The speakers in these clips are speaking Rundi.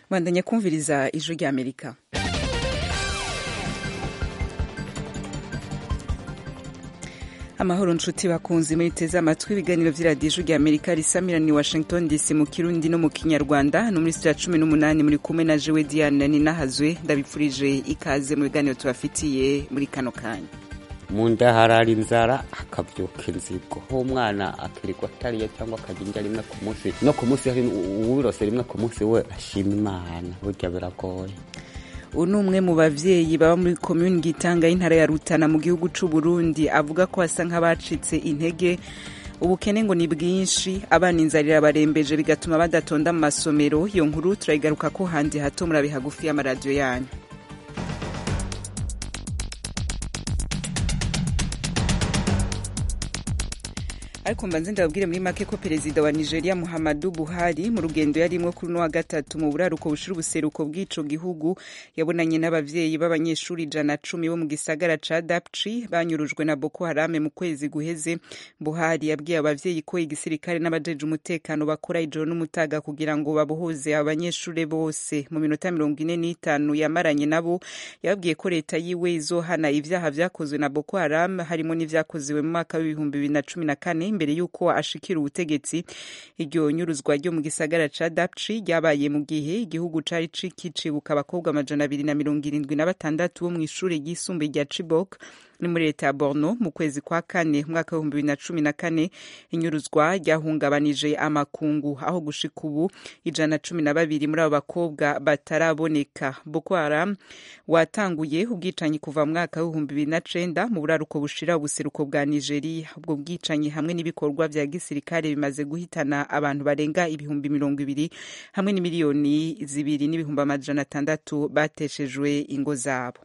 bandanya kumviriza ijwi rya amerika amahoro nshuti bakunzi mwiteze amatwi ibiganiro vy'iradiyo ijwi rya amerika risamirani washington dc mu kirundi no mu kinyarwanda no muri sitira cumi n'umunani muri kumwe na jewe diane ninahazwe ndabipfurije ikaze mu biganiro tubafitiye muri kano kanya mu nda harara inzara akabyuka inzigo umwana akirirwa atariye cyangwa akarya indya rimwe ku munsi no ku munsi uwirose rimwe ku munsi we ashima imana burya biragoye uyu ni umwe mu bavyeyi baba muri komuni gitanga y'intara ya rutana mu gihugu c'u burundi avuga ko basa nk'abacitse intege ubukene ngo ni bwinshi abana inzara irabarembeje bigatuma badatonda mu masomero iyo nkuru turayigaruka ko handi hato murabe hagufi y'amaradiyo yanyu ariko mbanze ndababwire muri make ko perezida wa nigeria muhammadu buhari mu rugendo yarimwo kuri uno wa gatatu mu buraruko bushira ubuseruko bw'ico gihugu yabonanye n'abavyeyi b'abanyeshuri ijana cumi bo mu gisagara ca dapchi banyurujwe na boko harame mu kwezi guheze buhari yabwiye abavyeyi ko igisirikare n'abajeje umutekano bakora ijoro n'umutaga kugira ngo babohoze abanyeshuri bose mu minota mirongo ine n'itanu yamaranye nabo yababwiye ko leta yiwe izohana ivyaha vyakozwe na boko haram harimo n'ivyakoziwe mu mwaka w'ibihumbi bibiri na cumi na kane imbere y'uko ashikira ubutegetsi iryo nyuruzwa ryo mu gisagara ca dapchi ryabaye mu gihe igihugu cari kicibuka abakobwa amajana abiri na mirongo irindwi na batandatu bo mw'ishure ryisumbuye rya chibok ni muri leta ya borno mu kwezi kwa kane mwaka w'ibihumbi bibiri na cumi na kane inyuruzwa ryahungabanije amakungu aho gushika ubu ijana cumi na babiri muri abo bakobwa bataraboneka boko haram watanguye ubwicanyi kuva mu mwaka w'ibihumbi bibiri na cenda mu buraruko bushira ubuseruko bwa nigeria ubwo bwicanyi hamwe n'ibikorwa vya gisirikare bimaze guhitana abantu barenga ibihumbi mirongo ibiri hamwe n'imiliyoni zibiri n'ibihumbi amajana atandatu bateshejwe ingo zabo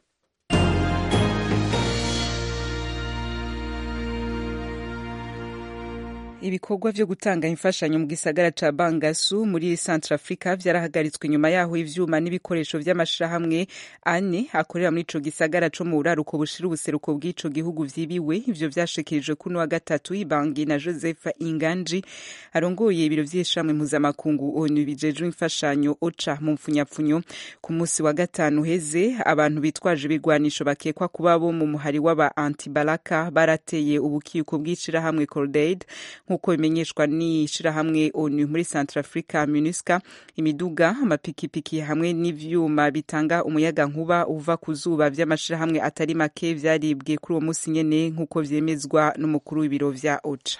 ibikorwa vyo gutanga imfashanyo mu gisagara ca bangasu muri centre africa vyarahagaritswe nyuma yaho ivyuma n'ibikoresho vy'amashirahamwe ane akorera muri ico gisagara co mu buraruko bushira ubuseruko bw'ico gihugu vyibiwe ivyo vyashikirijwe kuno wa gatatu ibangi na joseph inganji arongoye ibiro vy'ishamwe mpuzamakungu onu bijejwe imfashanyo oca mu mpfunyapfunyo ku musi wa gatanu heze abantu bitwaje ibigwanisho bakekwa kuba bo mu muhari w'aba antibalaka barateye ubukiko bw'ishirahamwe cordaid nk'uko bimenyeshwa n'ishirahamwe onu muri centre africa minusca imiduga amapikipiki hamwe n'ivyuma bitanga umuyaga nkuba uva ku zuba vy'amashirahamwe atari make vyaribwe kuri uwo musi nyene nk'uko vyemezwa n'umukuru w'ibiro vya oca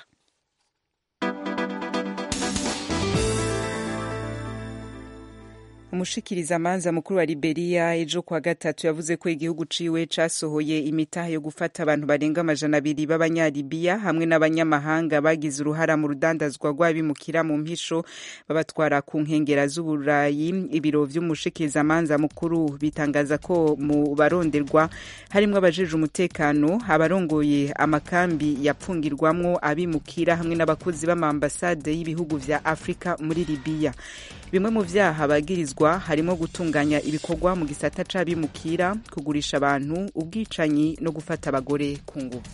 umushikiriza amanza mukuru wa Liberia ejo kwa gatatu yavuze ko igihugu ciwe casohoye imitahe yo gufata abantu barenga amajana abiri b'abanyalibiya hamwe n'abanyamahanga bagize uruhara mu rudandazwa rw'abimukira mu mpisho babatwara ku nkengera z'uburayi ibiro vy'umushikiriza amanza mukuru bitangaza ko mu baronderwa harimwo abajeje umutekano abarongoye amakambi yapfungirwamwo abimukira hamwe n'abakozi b'amambasade y'ibihugu vya Afrika muri Libya bimwe mu vyaha bagirizwa harimo gutunganya ibikorwa mu gisata c'abimukira kugurisha abantu ubwicanyi no gufata abagore ku ngufu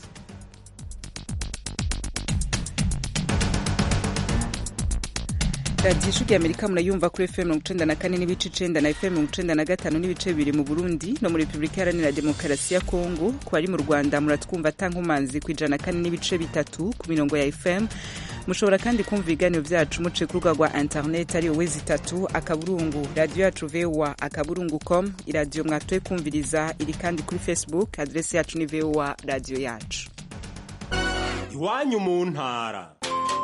radiyo ijwi amerika murayumva kuri fm mirongo icenda na kane n'ibice icenda na fm mirongo icenda na gatanu n'ibice bibiri mu burundi no muri repubulika iharanira demokarasi ya kongo ku bari mu rwanda muratwumva atankumanzi ku ijana na kane n'ibice bitatu ku mirongo ya fm mushobora kandi kumva ibiganiro vyacu muce ku rubuga rwa internet ariyo wezi itatu akaburungu radiyo yacu voa akaburungu com iradiyo mwatoye kumviriza iri kandi kuri facebook adresi yacu ni voa radiyo yacu iwanyu mu ntara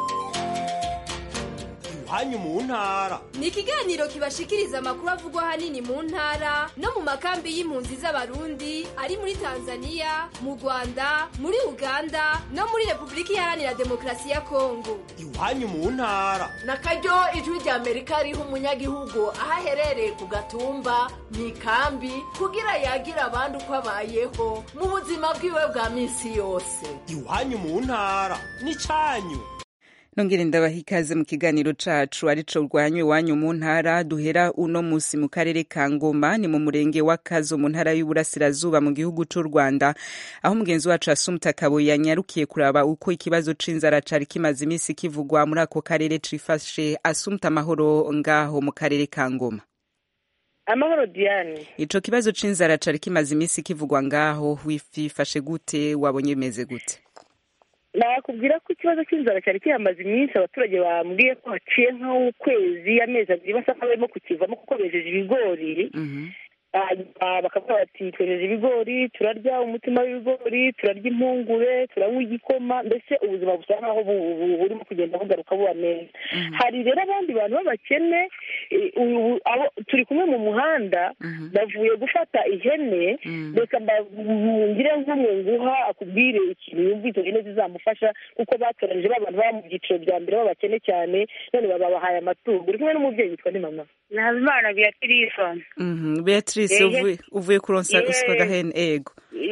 iwanyu mu ntara ni ikiganiro kibashikiriza amakuru avugwa ahanini mu ntara no mu makambi y'impunzi z'abarundi ari muri tanzania mu rwanda muri uganda no muri repubulika iharanira demokarasi ya kongo iwanyu mu ntara na karyo ijwi rya amerika riha umunyagihugu aho aherereye ku gatumba mu ikambi kugira yagira abandi uko abayeho mu buzima bwiwe bwa minsi yose iwanyu mu ntara ni cyanyu nongere ndabaha ikaze mu kiganiro cacu arico rwanywe iwanyu mu ntara duhera uno musi mu karere ka ngoma ni mu murenge wa kazo mu ntara y'uburasirazuba mu gihugu c'u rwanda aho umugenzi wacu asumta kabo yanyarukiye kuraba uko ikibazo c'inzara cari kimaze imisi kivugwa muri ako karere cifashe asumta amahoro ngaho mu karere ka ngoma amahoro diane ico kibazo c'inzara cari kimaze iminsi kivugwa ngaho wifashe gute wabonye bimeze gute nakubwira ko ikibazo cy'inzara cyari kiyamaze iminsi abaturage bambwiye ko haciye nk'ukwezi amezi abiri basa nk'abarimo kukivamo kuko bejeje ibigori hanyuma bakavuga bati twejeje ibigori turarya umutima w'ibigori turarya impungure turanywa igikoma mbese ubuzima busa nk'aho bu- bu- burimo kugenda bugaruka buba neza hari rero abandi bantu b'abakene eh, ubu- abo- turi kumwe mu muhanda bavuye gufata ihene reka mbabwire nk'umwe nguha akubwire ikintu yumva izo hene zizamufasha kuko batoranyije ba bantu baba mu byiciro bya mbere b'abakene cyane none babahaye amatungo uri kumwe n'umubyeyi witwa ni mama ntabimana beatrice Mhm, beatrice Ehe. uvuye- uvuye kuronsa Ehe. uswa gahene ego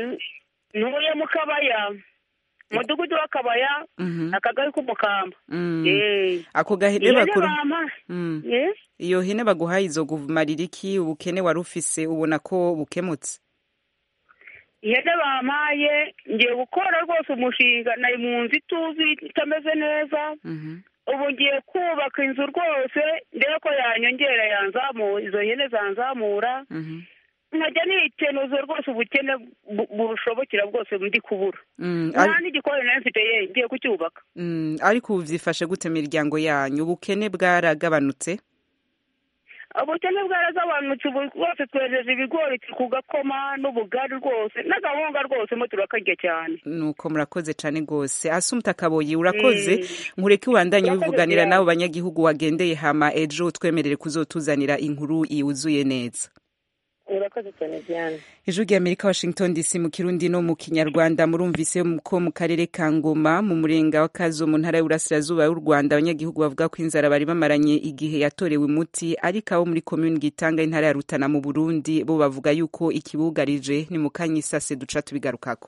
ntuye mu kabaya umudugudu w'akabaya Mhm. akagari k'umukamba Mm. Eh. ako gahene Ihene bakuru bampa. Mm. Eh? iyo hene baguhaye izokumarira iki ubukene wari ufise ubona ko bukemutse ihene bampaye ngiye gukora rwose umushinga nari mu nzu ituzi itameze neza ubu ngiye kubaka inzu rwose ndebe ko yanyongera yanzamura izo hene zanzamura nkajya nitenuza rwose ubukene bu- bushobokera bwose ndi kubura Mm, nta ari- n'igikoni nayo mfite ye ngiye kucyubaka Mm, ariko ubu vyifashe gute miryango yanyu ubukene bwaragabanutse ubukene bwaragabanutse ubu rwose twejeje ibigori turi ku gakoma n'ubugari rwose n'agahunga rwose mo turakarya cyane nuko murakoze cane gose asumta kaboyi urakoze Mm. nkureke ubandanye Urakoze wivuganira cyane. n'abo banyagihugu wagendeye hama ejo twemerere kuzotuzanira inkuru yuzuye neza urakoze cyane diane ijwi ry'amerika washington dc mu kirundi no mu kinyarwanda murumvise ko mu karere ka ngoma mu murenga wa kazo mu ntara y'uburasirazuba y'u rwanda abanyagihugu bavuga ko inzara bari bamaranye igihe yatorewe umuti ariko abo muri komuni gitanga intara ya rutana mu burundi bo bavuga yuko ikibugarije ni mu kanya isase duca tubigarukako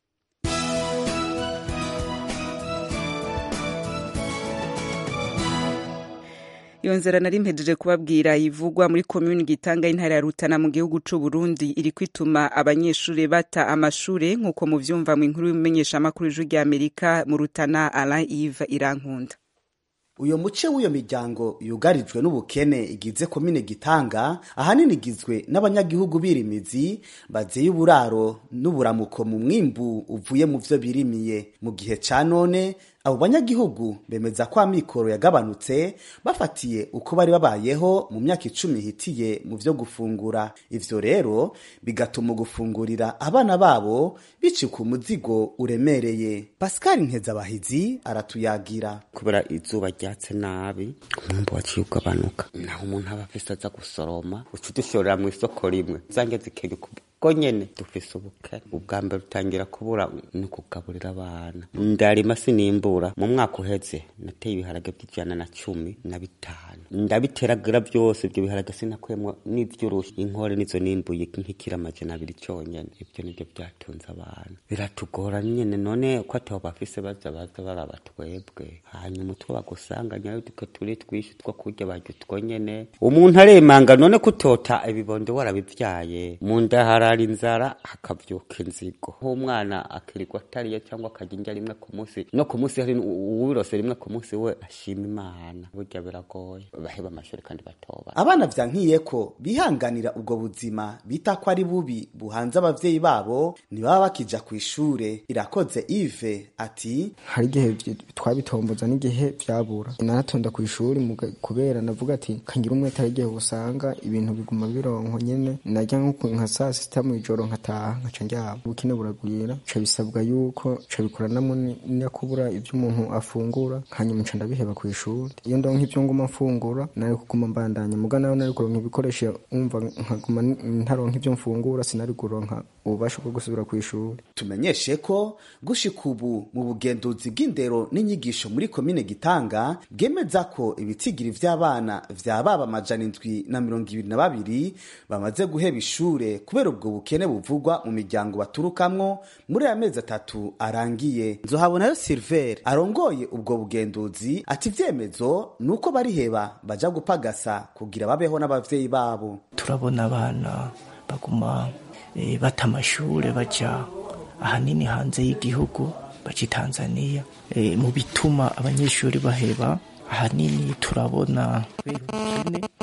iyo nzara nari mpejeje kubabwira ivugwa muri komuni gitanga intara ya rutana mu gihugu c'u Burundi iri kwituma abanyeshuri bata amashure nk'uko muvyumva mu inkuru y'umumenyeshamakuru w'ijwi ry'amerika mu rutana alain ive irankunda uyo muce w'iyo miryango yugarijwe n'ubukene igize komine gitanga ahanini igizwe n'abanyagihugu birimizi bazeye uburaro n'uburamuko mu mwimbu uvuye mu vyo birimiye mu gihe ca none abo banyagihugu bemeza ko amikoro yagabanutse bafatiye uko bari babayeho mu myaka icumi ihitiye mu vyo gufungura ivyo rero bigatuma gufungurira abana babo bicika umuzigo uremereye pascal nkezabahizi aratuyagira kubera izuba ryatse nabi umwumbu waciye ugabanuka naho umuntu aba afise aza gusoroma uca udushorera mu isoko rimwe zange zikenya ubwo nyene dufise ubukene ubwa mbere utangira kubura ni kugaburira abana ndarima sinimbura mu mwaka uheze nateye ibiharage by'ijana na cumi na bitanu ndabiteragira byose ibyo biharage sinakuyemwo n'ivy'urushi inkore nizo nimbuye nk'ikiro amajana abiri conyene ivyo nivyo byatunze abantu biratugora nyene none ko atabo bafise baza baza baraba twebwe hanyuma utwo bagusanganya duke turi twishi two kurya barya utwo nyene umuntu aremanga none kutota ibibondo warabivyaye mu nda harara inzara hakavyuka inzigo nk'umwana akirirwa atariye cyangwa akarya indya rimwe ku munsi no ku munsi hari uwirose rimwe ku munsi we ashima imana burya biragoye baheba amashuri kandi batoba abana vyankiye ko bihanganira ubwo buzima bita ko ari bubi buhanze abavyeyi babo ntibaba bakija ku ishure irakoze ive ati hari igihe vy- twabitomboza n'igihe vyabura naratonda ku ishuri muga- kubera navuga ati kangira umwete hari igihe usanga ibintu biguma bironko nyene narya nko nka saa sita mw'ijoro nkataha nkaca ndyama ubukene buragwira ca bisabwa yuko ca bikoranamo ni- nyakubura ivyo umuntu afungura hanyuma nca ndabiheba ku ishuri iyo ndonka ivyo nguma mfungura nari kuguma mbandanya muga nawe nari kuronka ibikoresho umva nkaguma n- ntaronka ivyo mfungura sinari kuronka ububasha bwo gusubira ku ishuri tumenyeshe ko gushika ubu mu bugenduzi bw'indero n'inyigisho muri komine gitanga bwemeza ko ibitigiri vy'abana vya baba amajana indwi na mirongo ibiri na babiri bamaze guheba ishure kubera ubwo bukene buvugwa mu miryango baturukamwo muri aya mezi atatu arangiye nzohabonayo silver arongoye ubwo bugenduzi ati ivyemezo ni uko bariheba baja gupagasa kugira babeho n'abavyeyi babo turabona abana baguma eh, bata amashure baja ahanini hanze y'igihugu baca i tanzaniya Eh, mu bituma abanyeshuri baheba ahanini turabona kubera ubukene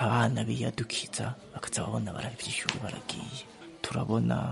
abana biyadukiza bakaza babona barahevye ishuri baragiye turabona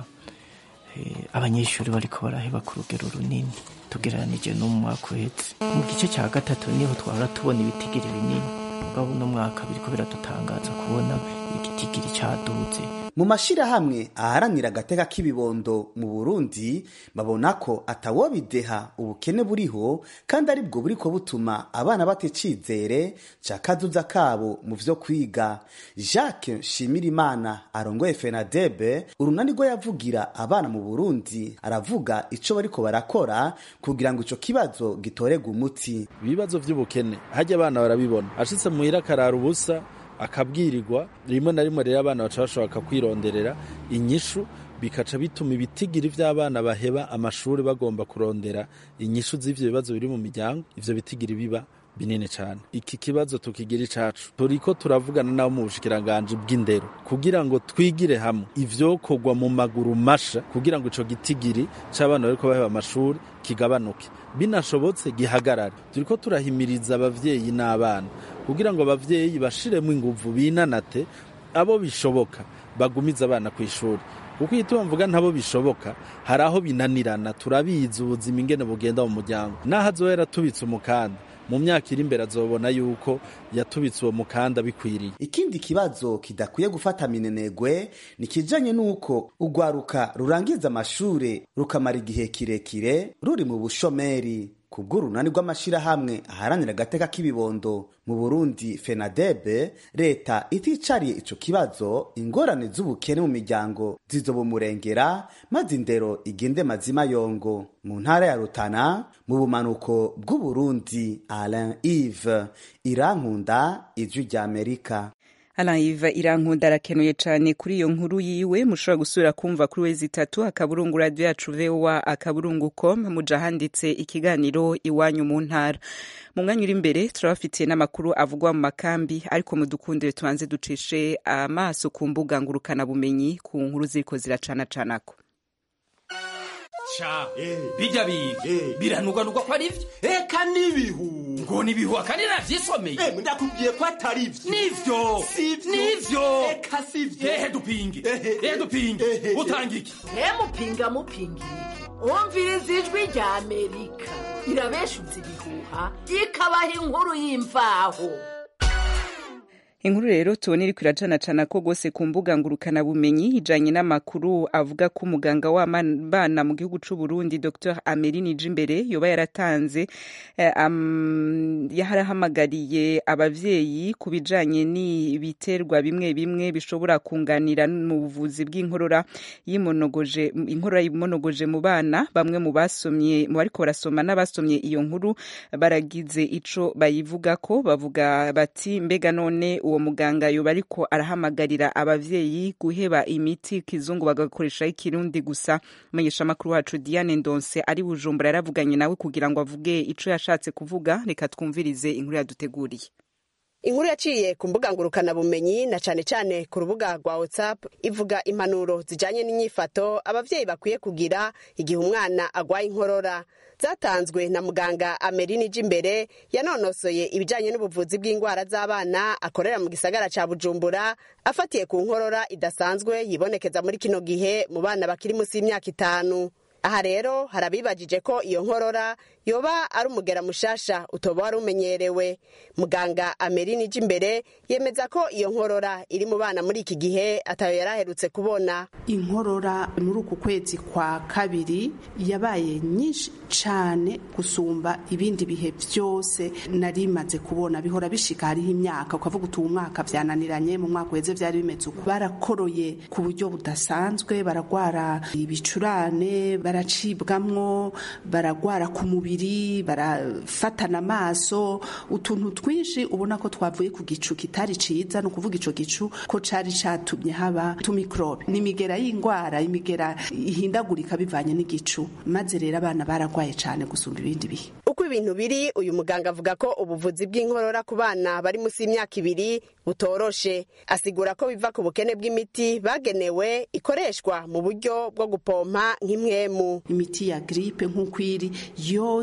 eh, abanyeshuri bariko baraheba ku rugero runini tugereranije no mu mwaka uhetse mu gice cya gatatu niho twahora tubona ibitigiri binini mugabo uno mwaka biriko biradutangaza kubona igitigiri caduze mu mashirahamwe aharanira agateka k'ibibondo mu burundi babona ko atawobideha ubukene buriho kandi ari bwo buriko butuma abana bata icizere ca kazuza kabo mu vyo kwiga jacques nshimirimana arongoye fenadebe urunani rwo yavugira abana mu burundi aravuga ico bariko barakora kugira ngo ico kibazo gitorerwe umuti ibibazo vy'ubukene harya abana barabibona ashitse muhira akarara ubusa akabwirirwa rimwe na rimwe rero abana baca bashobora kwironderera inyishu bikaca bituma ibitigiri vy'abana baheba amashuri bagomba kurondera inyishu z'ivyo bibazo biri mu miryango ivyo bitigiri biba binini cyane iki kibazo tukigira icacu turiko turavugana nabo mu bushikiranganji bw'indero kugira ngo twigire hamwe ivyokorwa mu maguru masha kugira ngo ico gitigiri c'abana bariko baheba amashuri kigabanuke binashobotse gihagarare turiko turahimiriza abavyeyi n'abana kugira ngo abavyeyi bashiremo inguvu binanate abo bishoboka bagumize abana ku ishuri kuko iyo tubamvuga ntabo bishoboka hari aho binanirana turabizi ubuzima ingene bugenda mu muryango n'aho azoba yaratubitse umukanda mu myaka iri imbere azobona yuko yatubitse uwo mukanda bikwiriye ikindi kibazo kidakwiye gufata minenegwe ni kijanye n'uko urwaruka rurangiza amashure rukamara igihe kirekire ruri mu bushomeri kubw'urunani rw'amashirahamwe aharanira agateka k'ibibondo mu burundi fenadebe leta iticariye ico kibazo ingorane z'ubukene mu miryango zizobumurengera maze indero igende mazima yongo mu ntara ya rutana mu bumanuko bw'uburundi alain ive irankunda ijwi ry'amerika Alaiva irankunda arakenuye cyane kuri iyo nkuru yiwe mushobora gusubira kumva kuri wezi itatu akaburungu radio yacu voa akaburungu com muja handitse ikiganiro iwanyu mu ntara mu mwanya uri imbere turabafitiye n'amakuru avugwa mu makambi ariko mudukundire tubanze ducishe amaso ku mbuga ngurukana bumenyi ku nkuru ziriko ziracanacanako sha bijya biga biranugwanugwa ko ari byo eka n'ibihu ngo nibihu akandi navyisomeye ndakubwiye ko atari byo nivyo nivyo eka sivyo ehe dupinge ehe dupinge utanga iki mupinga mupinga umviriza ijwi rya amerika irabeshuza ibihuha ikabaha inkuru y'imvaho inkuru rero tubona iri kwiracanacana ko rwose ku mbuga ngurukana bumenyi ijanye n'amakuru avuga ko umuganga w'abana mu gihugu c'u Burundi Dr Ameline Jimbere yoba yaratanze eh, um, yarahamagariye abavyeyi ku bijanye n'ibiterwa bimwe bimwe bishobora kunganira mu buvuzi bw'inkorora yimonogoje inkorora yimonogoje mu bana bamwe mu basomye mu bariko barasoma n'abasomye iyo nkuru baragize ico bayivuga ko bavuga bati mbega none uwo muganga yoba ariko arahamagarira abavyeyi guheba imiti kizungu bagakoresha ikirundi gusa menyesha amakuru wacu Diane Ndonse ari Bujumbura yaravuganye nawe kugira ngo avuge ico yashatse kuvuga reka twumvirize inkuru yaduteguriye inkuru yaciye ku mbuga ngurukanabumenyi na cane cane ku rubuga rwa whatsapp ivuga impanuro zijanye n'inyifato abavyeyi bakwiye kugira igihe umwana agwaye inkorora zatanzwe na muganga amerini imbere yanonosoye ibijanye n'ubuvuzi bw'indwara z'abana akorera mu gisagara ca bujumbura afatiye ku nkorora idasanzwe yibonekeza muri kino gihe mu bana bakiri munsi y'imyaka itanu aha rero harabibajije ko iyo nkorora yoba ari umugera mushasha utoba wari umenyerewe muganga amerini imbere yemeza ko iyo nkorora iri mu bana muri iki gihe atayo yari aherutse kubona inkorora muri uku kwezi kwa kabiri yabaye nyinshi cyane gusumba ibindi bihe byose nari maze kubona bihora bishika hariho imyaka ukavuga uti uwu mwaka byananiranye mu mwaka uheze byari bimeze uko barakoroye ku buryo budasanzwe baragwara ibicurane baracibwamwo baragwara ku mubiri barafatana amaso utuntu twinshi ubona ko twavuye ku gicu kitari ciza ni ukuvuga ico gicu ko cari catumye haba tumikrobe ni imigera y'ingwara imigera ihindagurika bivanye n'igicu maze rero abana baragwaye cane gusumba ibindi bihe uko ibintu biri uyu muganga avuga ko ubuvuzi bw'inkorora ku bana bari munsi y'imyaka ibiri butoroshe asigura ko biva ku bukene bw'imiti bagenewe ikoreshwa mu buryo bwo gupompa nk'imwemu imiti ya gripe nk'uko iri yose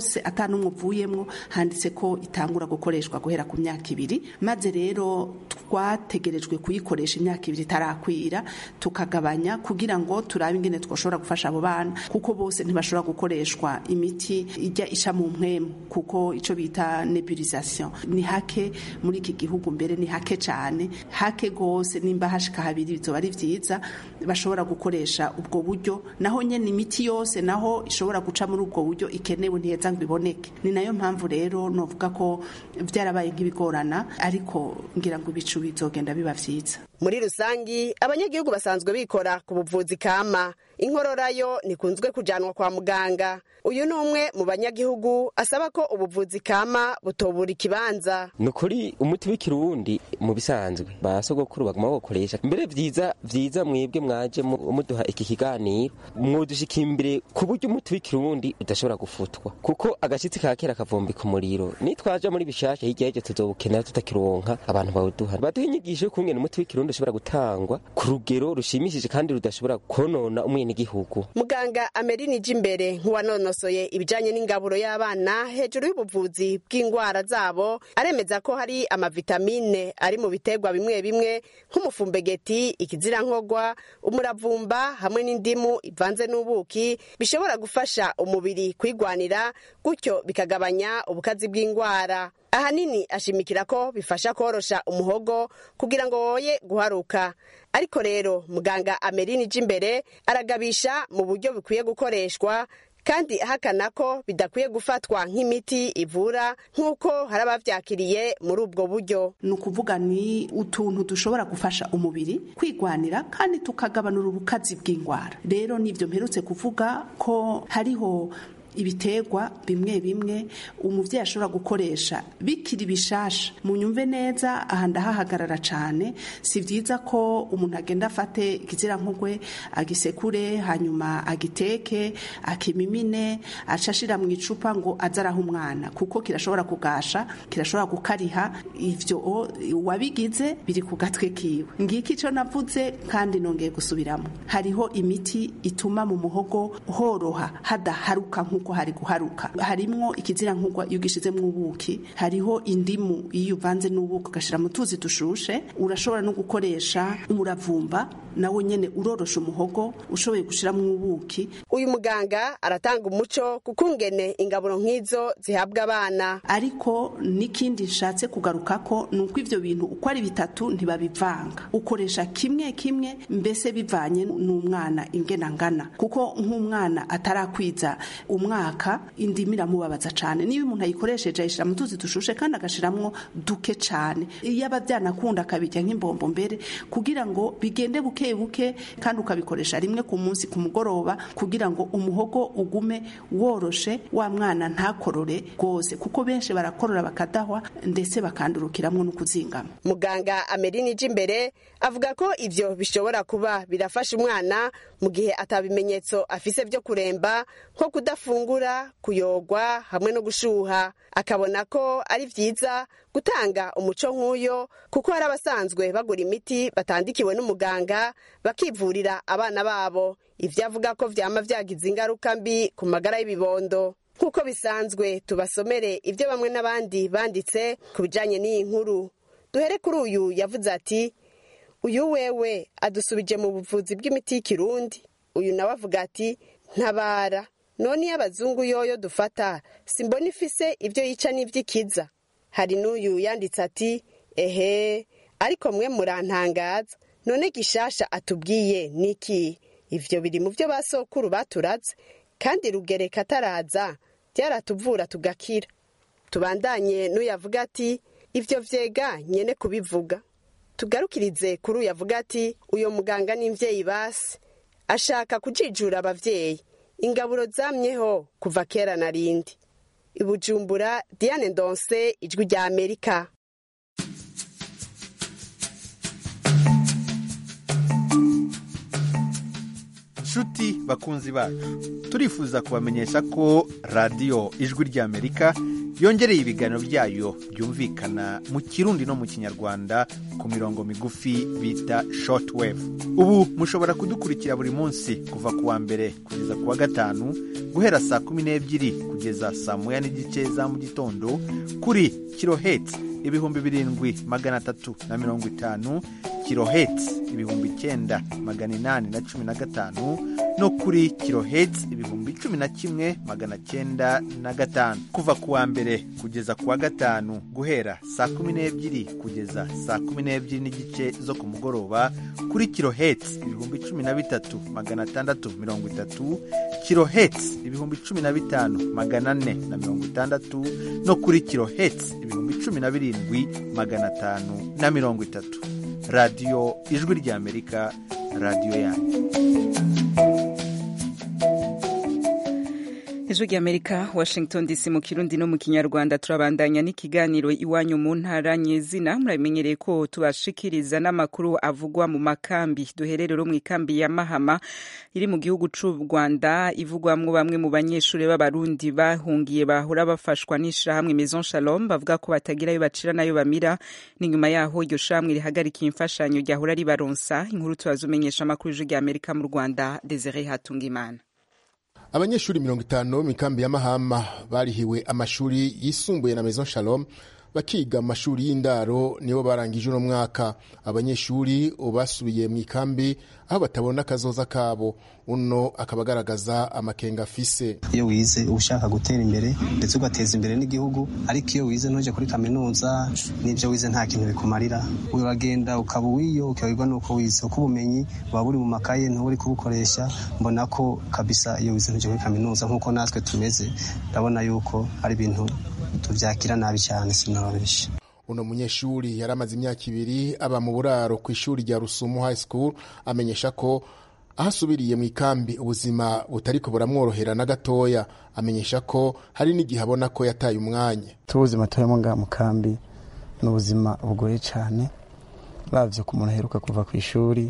yose atanumwe uvuyemwo handitse ko itangura gukoreshwa guhera ku myaka ibiri maze rero twategerejwe kuyikoresha imyaka ibiri itarakwira tukagabanya kugira ngo turabe ingene twashobora gufasha abo bana kuko bose ntibashobora gukoreshwa imiti ijya isha mu mpwemu kuko icyo bita nebulisation ni hake muri iki gihugu mbere ni hake cyane hake rwose nimba hashika habiri bizoba ari byiza bashobora gukoresha ubwo buryo naho nyine imiti yose naho ishobora guca muri ubwo buryo ikenewe ntiheza ngo iboneke ni nayo mpamvu rero novuga ko byarabaye nk'ibigorana ariko ngira ngo ibicu bizogenda biba byiza muri rusangi abanyagihugu basanzwe bikora ku buvuzi kama inkorora yo ntikunzwe kujanwa kwa muganga uyu ni umwe mu banyagihugu asaba ko ubuvuzi kama butobura ikibanza ni ukuri umuti w'ikirundi mu bisanzwe ba sogokuru baguma bawukoresha mbere vyiza vyiza mwebwe mwaje mu- muduha iki kiganiro mwodushika imbere ku buryo umuti w'ikirundi udashobora gufutwa kuko agashitsi ka kera kavumbika umuriro nitwaja muri bishasha hirya y'ivyo tuzobukenera tutakironka abantu bawuduha baduha inyigisho y'ukungene umuti w'ikirundi ushobora gutangwa ku rugero rushimishije kandi rudashobora konona umwenegihugu muganga amerini imbere nk'uwanonosoye ibijanye n'ingaburo y'abana hejuru y'ubuvuzi bw'indwara zabo aremeza ko hari amavitamine ari mu biterwa bimwe bimwe nk'umufumbegeti ikizirankogwa umuravumba hamwe n'indimu ivanze n'ubuki bishobora gufasha umubiri kwigwanira gutyo bikagabanya ubukazi bw'indwara ahanini ashimikira ko bifasha korosha umuhogo kugira ngo woye guharuka ariko rero muganga amerini imbere aragabisha mu buryo bikwiye gukoreshwa kandi ahakana ko bidakwiye gufatwa nk'imiti ivura nk'uko hari abavyakiriye muri ubwo buryo ni ukuvuga ni utuntu dushobora gufasha umubiri kwigwanira kandi tukagabanura ubukazi bw'indwara rero nibyo mperutse kuvuga ko hariho ibiterwa bimwe bimwe umubyeyi ashobora gukoresha bikiri bishasha munyumve neza aha ndahahagarara cyane si byiza ko umuntu agenda afate ikizirankogwe agisekure hanyuma agiteke akimimine acashira mu icupa ngo aze araha umwana kuko kirashobora kugasha kirashobora gukariha ivyo wabigize biri ku gatwe kiwe ngiki icyo navuze kandi nongeye gusubiramo hariho imiti ituma mu muhogo horoha hadaharuka nk'uko hari guharuka harimwo ikizira nk'ugwa iyo ugishizemo ubuki hariho indimu iyo uvanze n'ubuki ugashyira mu tuzi dushushe urashobora no gukoresha umuravumba nawe nyene urorosha umuhogo ushoboye gushiramo ubuki uyu muganga aratanga umuco kukungene ingaburo nk'izo zihabwa abana ariko n'ikindi nshatse kugaruka ko ni uko ivyo bintu uko ari bitatu ntibabivanga ukoresha kimwe kimwe mbese bivanye n'umwana ingena ngana kuko nk'umwana atarakwiza umwaka indimu iramubabaza cane niba umuntu ayikoresheje ayishira mu tuzi dushushe kandi agashiramwo duke cane iyo aba byanakunda akabirya nk'imbombo mbere kugira ngo bigende buke buke kandi ukabikoresha rimwe ku munsi ku mugoroba kugira ngo umuhogo ugume woroshe wa mwana ntakorore rwose kuko benshi barakorora bakadahwa ndetse bakandurukiramwo no kuzingama muganga amerini imbere avuga ko ivyo bishobora kuba birafasha umwana mu gihe atabimenyetso afise vyo kuremba nko kudafungura kuyogwa hamwe no gushuha akabona ko ari vyiza gutanga umuco nk'uyo kuko hari abasanzwe bagura imiti batandikiwe n'umuganga bakivurira abana babo ivyo avuga ko vyama vyagize ingaruka mbi ku magara y'ibibondo nk'uko bisanzwe tubasomere ibyo bamwe n'abandi banditse ku bijanye n'iyi nkuru duhere kuri uyu yavuze ati uyu wewe adusubije mu buvuzi bw'imiti y'ikirundi uyu nawe avuga ati ntabara none iyo abazungu yoyo dufata simbona ifise ibyo yica n'iby'ikiza hari n'uyu yanditse ati ehe ariko mwe murantangaza none gishasha atubwiye niki ivyo biri mu byo basokuru baturaze kandi rugereka ataraza byaratuvura tugakira tubandanye n'uyavuga ati ivyo vyega nyene kubivuga tugarukirize kuri uyu avuga ati uyo muganga n'imvyeyi basi ashaka kujijura abavyeyi ingaburo zamyeho kuva kera na rindi ibujumbura diane ndonse ijwi rya amerika nshuti bakunzi bacu turifuza kubamenyesha ko radiyo ijwi ry'amerika yongereye ibiganiro byayo byumvikana mu kirundi no mu kinyarwanda ku mirongo migufi bita shortwave ubu mushobora kudukurikira buri munsi kuva ku wa mbere kugeza ku wa gatanu guhera saa kumi n'ebyiri kugeza saa moya n'igice za mu gitondo kuri kiloheti ibihumbi birindwi magana atatu na mirongo itanu kiloheti ibihumbi icyenda magana inani na cumi na gatanu no kuri kiloheti ibihumbi cumi na kimwe magana cyenda na gatanu kuva ku wa mbere kugeza ku wa gatanu guhera saa kumi n'ebyiri kugeza saa kumi n'ebyiri n'igice zo ku mugoroba kuri kiloheti ibihumbi cumi na bitatu magana atandatu mirongo itatu kiloheti ibihumbi cumi na bitanu magana ane na mirongo itandatu no kuri kiloheti ibihumbi cumi na birindwi magana atanu na mirongo itatu radiyo ijwi ry'amerika radiyo yanyu ijwi ry'amerika washington dc mu kirundi no mu kinyarwanda turabandanya n'ikiganiro iwanyu mu ntara nyezina murabimenyereye ko tubashikiriza n'amakuru avugwa mu makambi duhererero mu ikambi ya mahama iri mu gihugu c'u rwanda ivugwamwo bamwe mu banyeshuri b'abarundi bahungiye bahora bafashwa n'ishirahamwe maison shalom bavuga ko batagira ayo bacira n'ayo bamira n'inyuma yaho iryo shirahamwe rihagarikiye imfashanyo ryahora ribaronsa inkuru tubazumenyesha amakuru y'ijwi ry'amerika mu rwanda desire hatungimana abanyeshuri mirongo itanu bo mu ikambi ya mahama barihiwe amashuri yisumbuye na maison shalom bakiga mu mashuri y'indaro nibo barangije uno mwaka abanyeshuri basubiye mu ikambi aho batabona akazoza kabo uno akaba agaragaza amakenga afise iyo wize uba ushaka gutera imbere ndetse ugateza imbere n'igihugu ariko iyo wize ntujye kuri kaminuza n'ibyo wize nta kintu bikumarira uragenda ukaba uwiyo ukayoberwa n'uko wize uko ubumenyi buba buri mu makaye ntuba uri kubukoresha mbona ko kabisa iyo wize ntujye kuri kaminuza nk'uko natwe tumeze ndabona yuko ari ibintu tubyakira nabi cyane sinababeshya uno munyeshuri yari amaze imyaka ibiri aba mu buraro ku ishuri rya rusumo high school amenyesha ko aho asubiriye mu ikambi ubuzima butariko buramworohera na gatoya amenyesha ko hari n'igihe abona ko yataye umwanya tubuzima turimo ngaha mu kambi ni ubuzima bugoye cyane uravye ku muntu aheruka kuva ku ishuri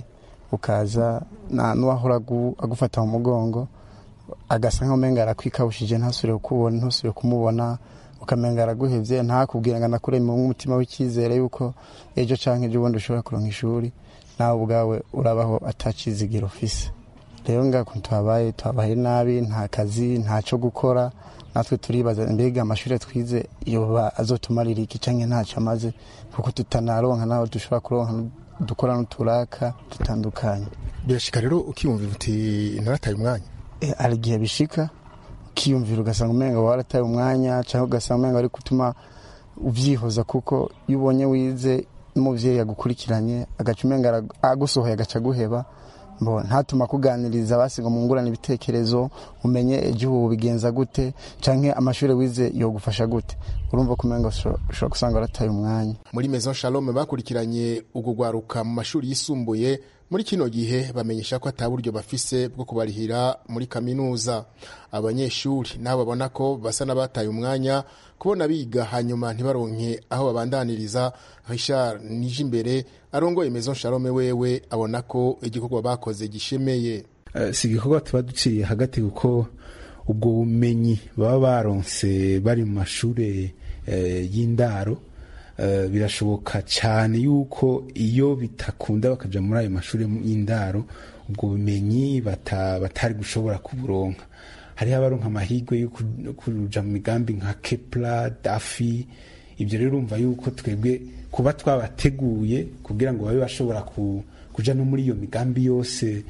ukaza n'uwahora agufata mu mugongo agasa nk'aho umenga arakwikawushije ntasubire kukubona ntusubire kumubona ukamenga araguhevye ntakubwira ngo anakure mu mutima w'icyizere yuko ejo canke ejo bundi ushobora kuronka ishuri nawe ubwawe urabaho atacizigiro ufise rero ngaha kuntu tuhabaye tuhabaye nabi nta kazi ntaco gukora natwe turibaza mbega amashuri twize yoba azotumarira iki canke ntaco amaze kuko tutanaronka naho dushobora kuronka dukora n'uturaka dutandukanye birashika rero ukiyumvira uti narataye umwanya hari igihe bishika ukiyumvira ugasanga umenga warataye umwanya cyangwa ugasanga umenga ari gutuma ubyihoza kuko iyo ubonye wize n'umubyeyi yagukurikiranye agaca umenga agusohoye agaca aguheba ntatuma akuganiriza basiga mu ngurane ibitekerezo umenye igihugu bigenza gute cyangwa amashuri wize yogufasha gute urumva ko umenga ushobora gusanga warataye umwanya muri maison shalom bakurikiranye ugugwaruka mu mashuri yisumbuye muri kino gihe bamenyesha ko ata buryo bafise bwo kubarihira muri kaminuza abanyeshuri nabo babona ko basa n'abataye umwanya kubona biga hanyuma ntibaronke aho babandaniriza richard nije imbere arongoye maison shalome wewe abona ko igikorwa bakoze gishemeye uh, si igikorwa tuba duciye hagati kuko ubwo bumenyi baba baronse bari mu mashuri uh, y'indaro Uh, birashoboka cyane yuko iyo bitakunda bakaja muri ayo mashuri y'indaro ubwo bumenyi bata, batari gushobora kuburonka hariho abaronka amahirwe yo kuja mu migambi nka kepla dafi ibyo rero urumva yuko twebwe kuba twabateguye kugira ngo babe bashobora ku, kuja no muri iyo migambi yose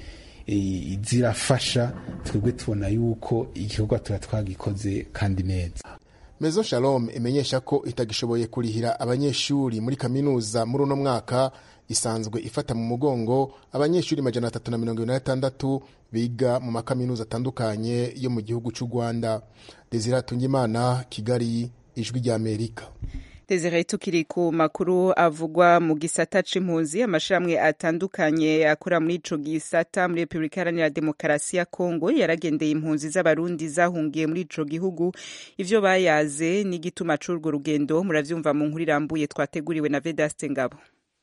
e, zirafasha twebwe tubona yuko igikorwa tuba twagikoze kandi neza Maison Shalom imenyesha ko itagishoboye kurihira abanyeshuri muri kaminuza muri uno mwaka isanzwe ifata mu mugongo abanyeshuri majana atatu na mirongo na gatandatu biga mu makaminuza atandukanye yo mu gihugu cy'u Rwanda Desire Tungimana Kigali ijwi rya Amerika Desire tukiri ku makuru avugwa mu gisata c'impunzi amashirahamwe atandukanye akora muri ico gisata muri Republika Iharanira Demokarasi ya Kongo yaragendeye impunzi z'abarundi zahungiye muri ico gihugu ivyo bayaze n'igituma c'urwo rugendo muravyumva mu nkuru irambuye twateguriwe na Vedaste Ngabo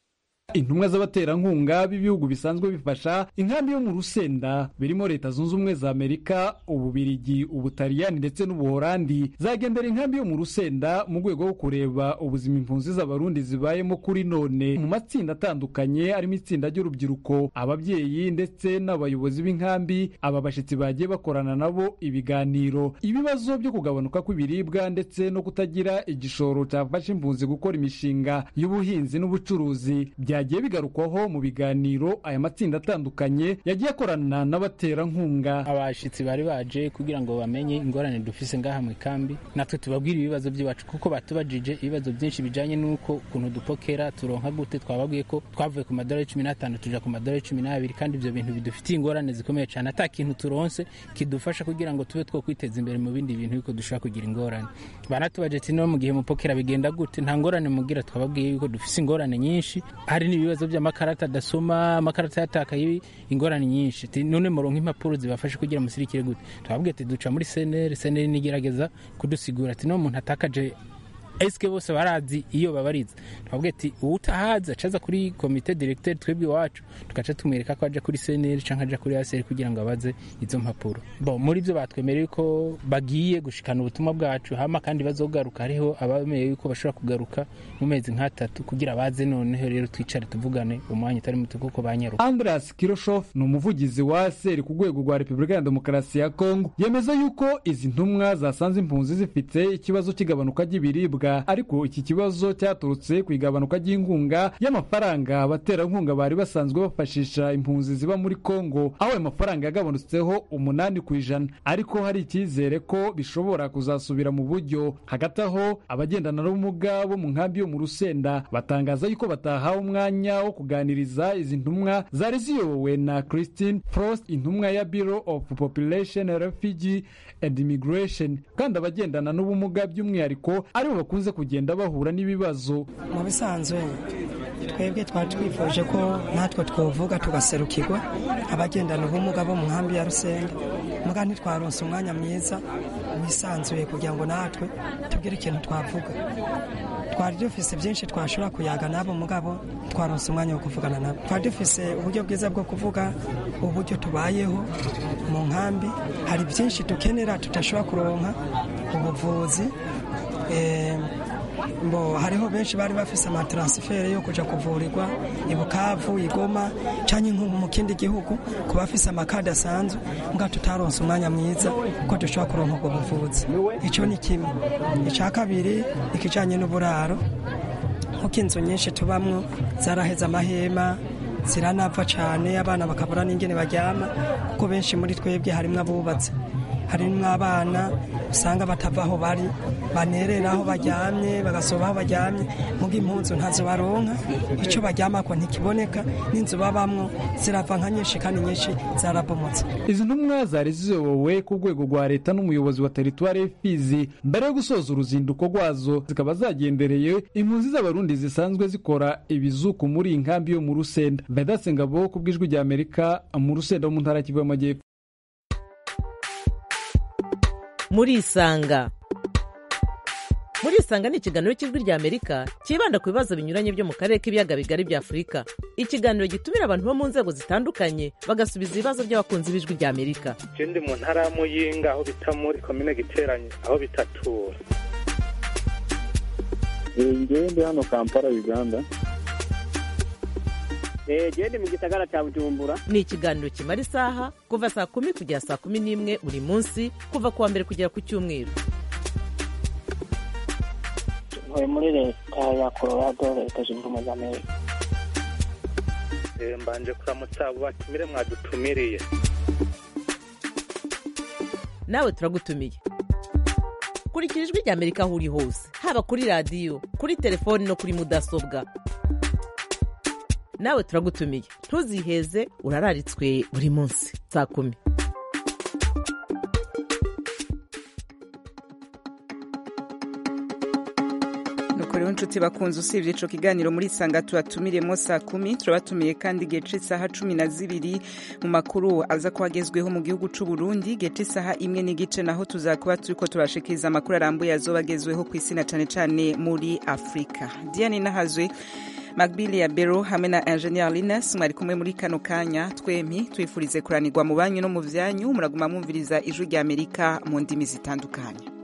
intumwa z'abaterankunga b'ibihugu bisanzwe bifasha inkambi yo mu rusenda birimo leta zunze ubumwe za amerika ububirigi ubutaliyani ndetse n'ubuholandi zagendera inkambi yo mu rusenda mu rwego rwo kureba ubuzima impunzi z'abarundi zibayemo kuri none mu matsinda atandukanye arimo itsinda ry'urubyiruko ababyeyi ndetse n'abayobozi b'inkambi aba bashyitsi bagiye bakorana nabo ibiganiro ibibazo byo kugabanuka kw'ibiribwa ndetse no kutagira igishoro cyafasha impunzi gukora imishinga y'ubuhinzi n'ubucuruzi byagiye bigarukwaho mu biganiro aya matsinda atandukanye yagiye akorana n'abaterankunga abashyitsi bari baje kugira ngo bamenye ingorane dufise ngaha mu ikambi natwe tubabwire ibibazo by'iwacu kuko batubajije ibibazo byinshi bijanye n'uko ukuntu dupokera turonka gute twababwiye ko twavuye ku madolari cumi n'atanu tuja ku madolari cumi n'abiri kandi ibyo bintu bidufitiye ingorane zikomeye cyane ata kintu turonse kidufasha kugira ngo tube two kwiteza imbere mu bindi bintu yuko dushobora kugira ingorane banatubaje ati no mu gihe mupokera bigenda gute nta ngorane mugira twababwiye yuko dufise ingorane nyinshi hari n'ibibazo by'amakarata adasoma amakarata yatakaye ingorane nyinshi ati none muronka impapuro zibafasha kugira musirikire gute twababwiye ati duca muri seneri seneri nigerageza kudusigura ati no muntu atakaje esike bose barazi iyo babariza twabwiye ati uwutahazi acaza kuri komite directeur twebwe iwacu tugaca tumwereka ko aja kuri seneri canke aja kuri aseri kugira ngo abaze izo mpapuro bo muri byo batwemereye ko bagiye gushikana ubutumwa bwacu hama kandi bazogaruka hariho abameye yuko bashobora kugaruka mu mezi nk'atatu kugira baze noneho rero twicare tuvugane umwanya utari muto kuko banyaruka andreas kiroshof ni umuvugizi wa aseri ku rwego rwa repubulika ya demokarasi ya kongo yemeza yuko izi ntumwa zasanze impunzi zifite ikibazo cy'igabanuka ry'ibiribwa ariko iki kibazo cyaturutse ku igabanuka ry'inkunga y'amafaranga abaterankunga bari basanzwe bafashisha impunzi ziba muri kongo aho ayo mafaranga yagabanutseho umunani ku ijana ariko hari icyizere ko bishobora kuzasubira mu buryo hagati aho abagendana n'ubumuga bo mu nkambi yo mu rusenda batangaza yuko batahawe umwanya wo kuganiriza izi ntumwa zari ziyobowe na christine frost intumwa ya bureau of population refugee and immigration kandi abagendana n'ubumuga by'umwihariko aribo bakunze kugenda bahura n'ibibazo mu bisanzwe twebwe twari twifuje ko natwe twovuga tugaserukirwa abagendana ubumuga bo mu nkambi ya rusenda muga ntitwaronse umwanya mwiza wisanzuye kugira ngo natwe tugire ikintu twavuga twari dufise byinshi twashobora kuyaga nabo mugabo twaronse umwanya wo kuvugana nabo twari dufise uburyo bwiza bwo kuvuga uburyo tubayeho mu nkambi hari byinshi dukenera tudashobora kuronka ubuvuzi mbo hariho benshi bari bafise amataransiferi yo kuja kuvurirwa i bukavu igoma canke nko mu kindi gihugu ku bafise amakadi asanzwe mbwa tutaronse umwanya mwiza ko dushobora kuronka ubwo buvuzi ico ni kimwe ica kabiri ikijanye n'uburaro nkuko inzu nyinshi tubamwo zaraheze amahema ziranapfa cane abana bakabura n'ingene baryama kuko benshi muri twebwe harimwo abubatse harimwo abana usanga batava aho bari banerera aho baryamye bagasoba aho baryamye muga impunzu ntazo baronka icyo baryamako ntikiboneka n'inzu babamwo zirava nka nyinshi kandi nyinshi zarabomotse izi ntumwa zari ziyobowe ku rwego rwa leta n'umuyobozi wa teritwari y'Ifizi mbere yo gusoza uruzinduko rwazo zikaba zagendereye impunzi z'abarundi zisanzwe zikora ibizuku muri iyi nkambi yo mu rusenda vedatse ngabo ku bw'ijwi rya amerika mu rusenda wo mu ntara kivu y'amajyepfo murisanga murisanga ni ikiganiro cy'ijwi rya amerika cyibanda ku bibazo binyuranye byo mu karere k'ibiyaga bigari bya afurika ikiganiro gitumira abantu bo mu nzego zitandukanye bagasubiza ibibazo by'abakunzi b'ijwi rya amerika je ndi mu ntara ya muyinga aho bita muri komine giteranye aho bitatura ngewe ndi hano kampala uganda genda mu gisagara cya bujumbura ni ikiganiro kimara isaha kuva saa kumi kugera saa kumi n'imwe buri munsi kuva ku wa mbere kugera ku cyumweru ntuye muri leta ya colorado leta zunze ubumwe za amerika mbanje kuramutsa abo batumire mwadutumiriye nawe turagutumiye kurikira ijwi rya amerika aho uri hose haba kuri radiyo kuri telefoni no kuri mudasobwa nawe turagutumiye ntuziheze urararitswe buri munsi saa kumi nuko rero nshuti bakunze usibye ico kiganiro muri sanga tubatumiremo saa kumi turabatumiye kandi igihe c'isaha cumi na zibiri mu makuru aza kuhagezweho mu gihugu c'u Burundi igihe c'isaha imwe n'igice naho tuzakuba turiko turashikiriza amakuru arambuye azoba agezweho kw'isi na cane cane muri afurika diane nahazwe magbili ya bero hamwe na ingenieur lines mwari kumwe muri kano kanya twempi twifurize kuranirwa mu banyu no mu vyanyu muraguma mwumviriza ijwi rya amerika mu ndimi zitandukanye